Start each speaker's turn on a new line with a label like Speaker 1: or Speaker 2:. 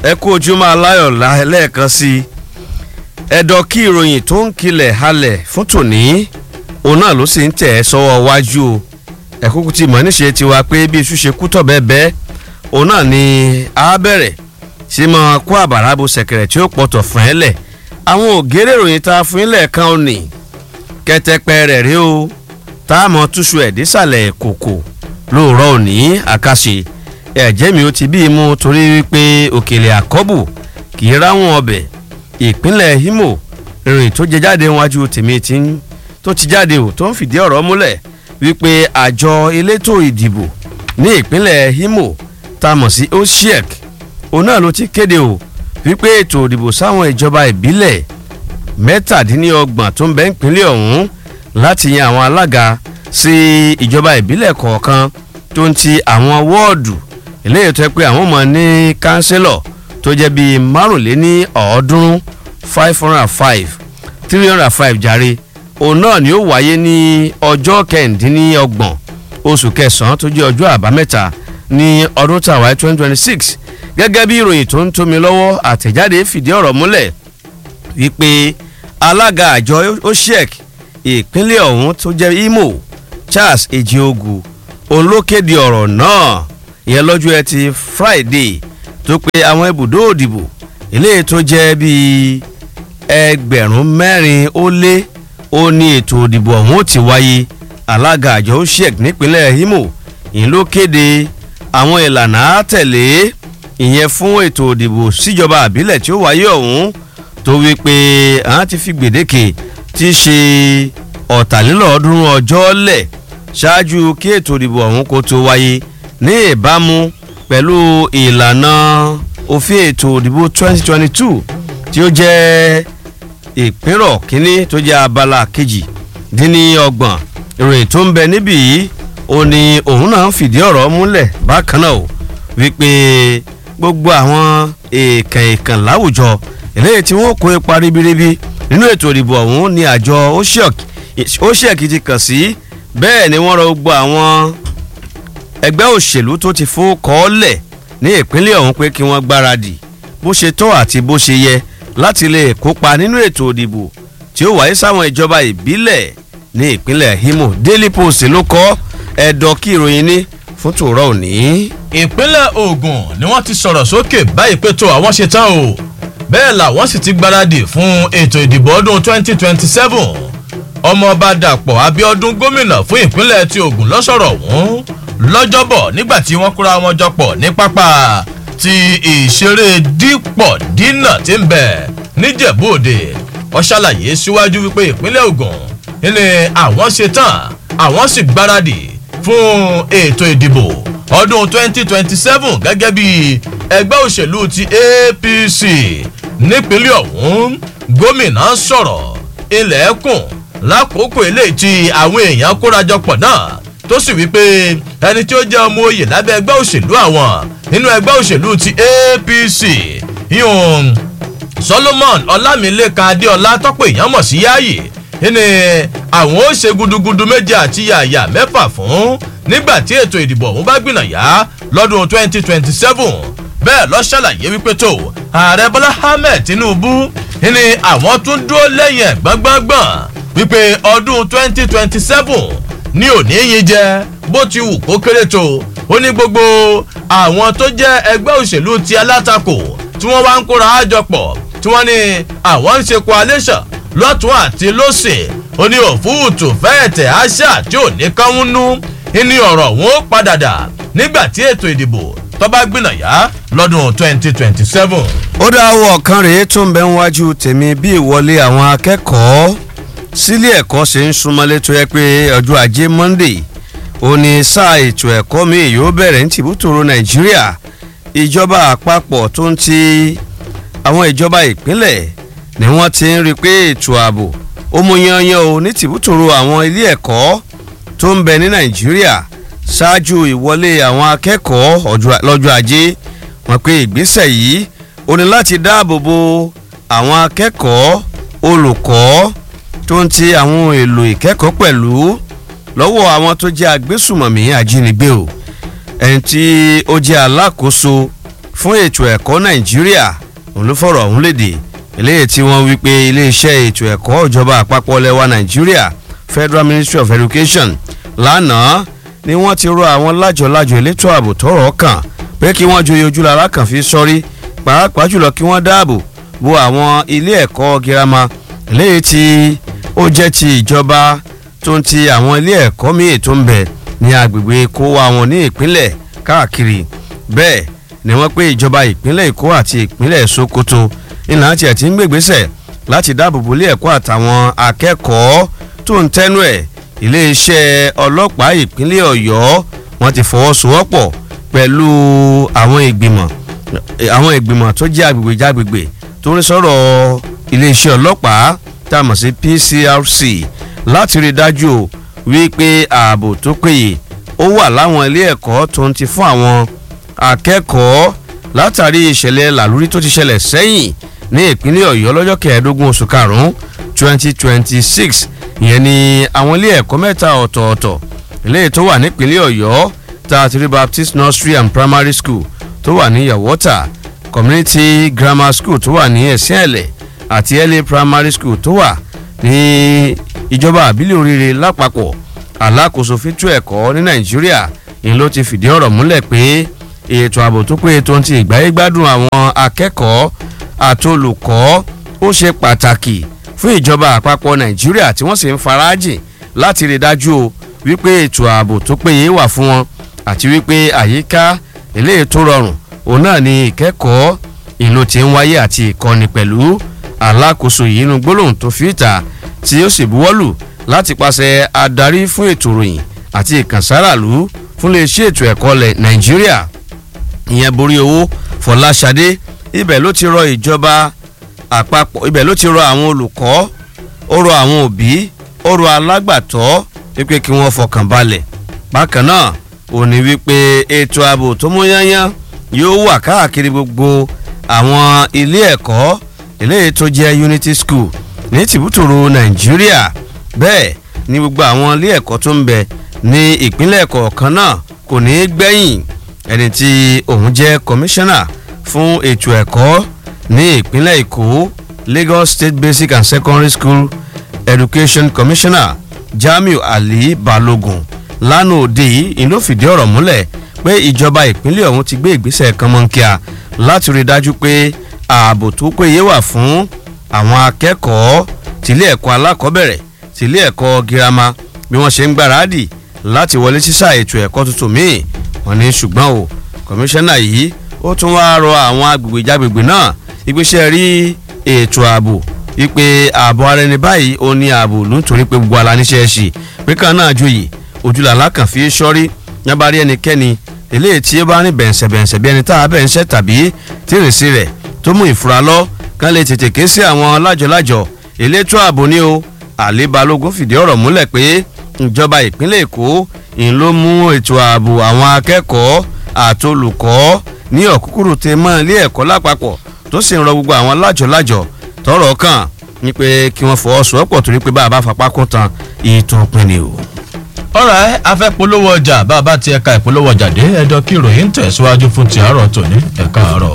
Speaker 1: ẹ kú ojúmọ́ aláyọ̀ lẹ́ẹ̀kan sí i ẹ̀dọ̀ kí ìròyìn tó ń kilẹ̀ halẹ̀ fún tòní òun náà ló sì ń tẹ̀ ẹ́ sọ́wọ́ wájú o ẹ̀kúkú ti mọ̀ níṣe tiwa pé bí iṣu ṣe kú tọ̀ bẹ́ẹ̀ bẹ́ẹ̀ òun náà ni a bẹ̀rẹ̀ sí máa kó àbàrà bo sẹ̀kẹ̀rẹ̀ tí ó pọ̀tọ̀ fún ẹ lẹ̀ àwọn ògèrè ìròyìn tá a fún ilẹ̀ kan ò ní kẹtẹpẹ rẹ̀ rí o tá a mọ̀ túṣu ẹ̀ dísàlẹ̀ kòkò lóòrọ̀ òní àkàṣe ẹ̀jẹ̀ mi ó ti bí i mú torí wípé òkèlè àkọ́bù kì í ráwọn ọbẹ̀ ìpínlẹ̀ Imo ìròyìn tó jẹ jáde wájú tèmi tí ń tó ti jáde ò tó ń fìdí ọ̀rọ̀ múlẹ̀ wípé àjọ elétò ìdìbò ní ìpínlẹ̀ Imo tá a mọ̀ sí osiek òun náà ló ti kéde o wípé ètò ìdìbò sáwọn ìjọba ìbílẹ̀ mẹ́tàdínlọ́gbọ̀n tó ń bẹ ìpínlẹ̀ ọ̀hún láti yan àwọn alága sí ìjọba ìbílẹ̀ kọ̀ọ̀kan tó ń ti àwọn wọ́ọ̀dù eléyìí tó yẹ pé àwọn ọmọ ní kánsílọ̀ tó jẹ́ bíi márùnléní ọ̀ọ́dúnrún five hundred and five three hundred and five jàre òun náà ni ó wáyé ní ọjọ́ kẹ̀ǹdínlọ́gbọ̀n oṣù kẹsàn-án tó jẹ́ ọjọ́ àbámẹ́ta ní ọdún tàwa twenty twenty six gẹ́gẹ́ bí ìròyìn tó ń tómi lọ́wọ́ àtẹ̀jáde fìdí ọ̀rọ̀ múlẹ̀ wípé alága àjọ osiek ìpínlẹ̀ ọ̀hún tó jẹ́ Imo Charles Ejiogu òun ló kéde ọ̀rọ̀ náà ìyẹn lọ́jọ́ ẹtì Friday tó pé àwọn ibùdó òdìbò eléyìí tó jẹ́ bíi ẹgbẹ̀rún mẹ́rin ó lé ó ní ètò òdìbò ọ̀hún ti wáyé alága àjọ osiek nípínlẹ̀ Imo ìyẹn ló kéde àwọn ìlànà àtẹ̀lé ìyẹn fún ètò òdìbò síjọba àbílẹ̀ tí ó wáyé ọ̀hún tó wí pé àwọn ti fi gbèdéke tí í ṣe ọ̀tàlélọ́ọ̀ọ́dúnrún ọjọ́ lẹ̀ ṣáájú kí ètò ìdìbò ọ̀hún kó tó wáyé ní ìbámu pẹ̀lú ìlànà òfin ètò ìdìbò 2022 tí ó jẹ́ ìpínrọ̀ kínní tó jẹ́ abala kejì dín ní ọgbọ̀n ìròyìn tó ń bẹ níbí yìí ó ní òun náà fìdí ọ̀rọ̀ múlẹ̀ bákan náà o wípé gbogbo àwọn èèkàn èèkàn láwùjọ eléyìí tí wọ́n kó ipa ribiribi nínú ètò ìdìbò ọ̀hún ni àjọ osiek ti kàn sí bẹ́ẹ̀ ni wọ́n rọ gbogbo àwọn ẹgbẹ́ òṣèlú tó ti fún kọ́ọ́lẹ̀ ní ìpínlẹ̀ ọ̀hún pé kí wọ́n gbáradì bó ṣe tọ́ àti bó ṣe yẹ láti lè kópa nínú ètò ìdìbò tí ó wáyé sáwọn ìjọba ìbílẹ̀ ní ìpínlẹ̀ Imo Daily Post ló kọ ẹ̀dọ̀ kí ìròyìn ní fún tòrọ́ òní.
Speaker 2: ìpínlẹ̀ Ògùn ni wọ́n ti sọ̀rọ̀ sókè báyìí pé tó àwọn ṣe tán o bẹ́ẹ̀ làwọn sì ti gbáradì fún ètò ìdìbò ọdún 2027 ọmọọba Dàpọ̀ Abíọ́dún gómìnà fún ìpínlẹ̀ ti Ògùn lọ́sọ̀rọ̀ ọ̀hún lọ́jọ́bọ̀ nígbà tí wọ́n kóra wọn jọpọ̀ ní pápá ti ìṣeré dípọ̀ dínà tí ń bẹ níjẹ̀bú òde ó ṣàlàyé síwájú wípé ìpínlẹ̀ Ògùn ní àwọn ṣe tán àwọn sì gbáradì fún ètò ìdìbò ọdún 2027 gẹ́gẹ́ bí ẹgbẹ́ òṣèlú ti APC nípínlẹ̀ ọ̀hún gómìnà sọ̀rọ̀ ilẹ̀kùn lákòókò eléyìí tí àwọn èèyàn kórajọpọ̀ náà tó sì wípé ẹni tí ó jẹ́ ọmọ oyè lábẹ́ ẹgbẹ́ òṣèlú àwọn nínú ẹgbẹ́ òṣèlú ti APC yíyún Solomon Ọlámilékan Adéọlá tọ́pọ̀ èèyàn mọ̀ sí Yáyì ní àwọn ó ṣe gudugudu méje àti yàyà mẹ́fà fún nígbà tí ètò ìdìbò ọ̀hún bá gbìnàyà lọ́dún 2027 bẹ́ẹ̀ ló ṣàlàyé wípé tó ààrẹ Bọ́lá Ahmed Tinubu ní àwọn tún dúró lẹ́yìn ẹ̀ gbọ́ngbọ́ngbọ́n wípé ọdún 2027 ní òní yín jẹ bó ti wù kó kéré tó ó ní gbogbo àwọn tó jẹ́ ẹgbẹ́ òṣèlú ti alátakò tí wọ́n wá ń kóra àjọpọ̀ tí wọ́n ní àwọn ń ṣe coalition lọ́tún àti lọ́sẹ̀ ó ní òfúùtù fẹ́ẹ̀tẹ̀ àṣà tí ò ní kán nú ní ọ̀rọ̀ wọn ó padà dà nígbà tí ètò ìdìbò tó bá gbìnàyà lọ́dún 2027.
Speaker 1: ó dá owó ọ̀kan rèé tó ń bẹ níwájú tèmi bí ìwọlé àwọn akẹ́kọ̀ọ́ sílé ẹ̀kọ́ ṣe ń súnmọ́lé tó yẹ pé ọjọ́ ajé Monday ó ní sáà ètò ẹ̀kọ́ mi yóò bẹ̀rẹ̀ ní tìbútòrò Nàìjíríà ìjọba àpapọ̀ tó ń ti àwọn ìjọba ìpínlẹ̀ ni wọ́n ti ń rí i pé ètò ààbò ó mú yanyan o ní tìbútòrò àwọn ilé ẹ̀kọ́ tó ń bẹ ní Nàìjíríà ṣáájú ìwọlé àwọn akẹ́kọ̀ọ́ lọ́jọ́ ajé wọ́n pé ìgbésẹ̀ yìí ó ní láti dáàbò bo àwọn akẹ́kọ̀ọ́ olùkọ́ tó ń ti àwọn ohun èlò ìkẹ́kọ̀ọ́ pẹ̀lú lọ́wọ́ àwọn tó jẹ́ agbésùmọ̀mí ajínigbé o ẹni tí ó jẹ́ alákòóso fún ètò ẹ̀kọ́ nàìjíríà òun ló fọ̀rọ̀ ọ̀hún léde eléyìí tí wọ́n wí pé iléeṣẹ́ ètò ẹ̀kọ́ ìjọba àpapọ̀ lẹ́wà nàìjíríà federal ministry of education lánàá ni wọ́n ti rọ àwọn lájọlájọ elétò ààbò tọ́rọ̀ kàn pé kí wọ́n joyè ojúlára kan fi sọ́rí pàápàá jùlọ kí wọ́n dáàbò bo àwọn ilé ẹ̀kọ́ girama eléyìí tí ó jẹ́ ti ìjọba tó ń ti àwọn ilé ẹ̀kọ́ míì tó ń bẹ ní agbègbè kó wa wọn ní ìpínlẹ̀ káàkiri bẹ́ẹ̀ ni wọ́n pé ìjọba ìpínlẹ̀ èkó àti ìpínlẹ̀ sokoto ìlànà tí ẹ̀ ti ń gbègbèsẹ̀ láti dáàbò bo ilé ẹ̀kọ́ àtàwọn akẹ́kọ̀ọ́ tó ń tẹ́nu ẹ̀ iléeṣẹ́ ọlọ́pàá ìpínlẹ̀ ọ̀yọ́ wọ́n ti fọwọ́sowọ́pọ̀ pẹ̀lú àwọn ìgbìmọ̀ àwọn ìgbìmọ̀ tó jẹ́ agbègbè jágbègbè tó ń sọ̀rọ̀ iléeṣẹ́ ọlọ́pàá tá a mọ̀ sí PCRC láti rí i dájú o wípé ààbò tó péye ó wà láwọn ilé ẹ̀kọ́ tó ń ti fún àwọn akẹ́kọ̀ọ́ látàrí ìṣẹ̀lẹ̀ làlúrí tó ti ṣẹlẹ̀ sẹ́yìn ní ìpínlẹ̀ ọ̀yọ́ lọ́jọ́ kẹẹ̀ẹ́dógún oṣù karùn-ún twenty twenty six ìyẹn ni àwọn ilé ẹ̀kọ́ mẹ́ta ọ̀tọ̀ọ̀tọ̀ eléyìí tó wà nípínlẹ̀ ọ̀yọ́ tààtìrí baptist nursery and primary school tó wà ní yàwọ́tà community grammar school tó wà ní ẹ̀sìn ẹ̀lẹ̀ àti early primary school tó wà ní ìjọba àbílẹ̀ oríire lápapọ̀ alákòóso fítú ẹ̀kọ́ ní nàìjíríà ìyẹn ló ti fìdí ọ̀rọ̀ múlẹ̀ pé ètò ààbò tó péye tó ń ti ìgbáyé gbádùn àwọn akẹ́kọ̀ọ́ àtolùkọ́ ó ṣe pàtàkì fún ìjọba àpapọ̀ nàìjíríà tí wọ́n sì ń farajìn láti rí dájú o wípé ètò ààbò tó péye wà fún wọn àti wípé àyíká eléyìí tó rọrùn òun náà ni ìkẹ́kọ̀ọ́ ìlú ti ń wáyé àti ìkọ́ni pẹ̀lú alákòóso yìí inú gbólóhùn tó fi ìta tí ó sì buwọ́lù láti pàṣẹ adarí fún ètò ìròyìn àti ìkànsáràlú fún iléeṣẹ́ ètò ẹ̀kọ́ lẹ̀ nàìjíríà ìyẹn borí owó fọláṣadé ibẹ̀ ló ti rọ ìjọba àpapọ̀ ibẹ̀ ló ti rọ àwọn olùkọ́ ó rọ àwọn òbí ó rọ alágbàtọ́ wípé kí wọ́n fọkàn balẹ̀ bákan náà ò ní wípé ètò ààbò tó mú yányán yóò wà káàkiri gbogbo àwọn ilé ẹ̀kọ́ eléyìí tó jẹ́ unity school ní tìbútòrò nàìjíríà bẹ́ẹ̀ ni gbogbo àwọn ilé ẹ̀kọ́ tó ń bẹ ní ìpínlẹ̀ kọ̀ọ̀kan náà kò ní í gbẹ̀yìn ẹni tí òun jẹ́ kọmíṣánná fún ètò ẹ̀kọ́ ní ìpínlẹ̀ èkó lagos state basic and secondary school education commissioner jamiu ali balogun lánàá òde yìí ló fìdí ọ̀rọ̀ múlẹ̀ pé ìjọba ìpínlẹ̀ ọ̀hún ti gbé ìgbésẹ̀ kan mọ́ńkíà láti rí i dájú pé ààbò tó péye wà fún àwọn akẹ́kọ̀ọ́ tìlé ẹ̀kọ́ alákọ̀ọ́bẹ̀rẹ̀ tìlé ẹ̀kọ́ girama bí wọ́n ṣe ń gbáradì láti wọlé sísà ètò ẹ̀kọ́ tuntun míì wọ́n ní ṣùgbọ́n o kọmíṣánná yìí ó tún wá rọ àwọn agbègbè jágbègbè náà ìgbésẹ̀ rí ètò ààbò wípé ààbò ara ẹni báyìí ó ní ààbò nítorí pé gbogbo aláníṣẹ́ ṣì pé kan náà joyè ojúlàlá kan fi sọ́rí yábàárí ẹnikẹ́ni eléyìí tí ó bá ní bẹ̀ǹsẹ̀bẹ̀ǹsẹ̀ bí ẹni tá a bẹ̀ ń ṣẹ́ tàbí tìrìsí rẹ̀ tó mú ìfura lọ kán lè tètè ké sí àwọn lájọlájọ elétò ààbò ní o àlè balógun fìdí ọ̀rọ̀ múlẹ̀ pé ìjọba ìpínlẹ̀ èkó ń ló mú ètò ààbò àwọn akẹ́kọ̀ọ́ àtolùkọ́ ní ọ̀kúkúrú tẹ mọ́ ilé ẹ̀kọ́ lápapọ̀ tó sì ń rọ gbogbo àwọn lájọlájọ tọrọ kàn ní pé kí wọ́n fọwọ́sowọ́pọ̀ torí pé bá a bá fapá kún tan ìtàn pinni o
Speaker 2: ọ̀rọ̀ ẹ afẹ́ polówó ọjà bá a bá ti ẹ̀ka ìpolówó ọjà dé ẹ̀dọ́ kí ìròyìn tẹ̀síwájú fún ti àárọ̀ tòní ẹ̀ka àárọ̀.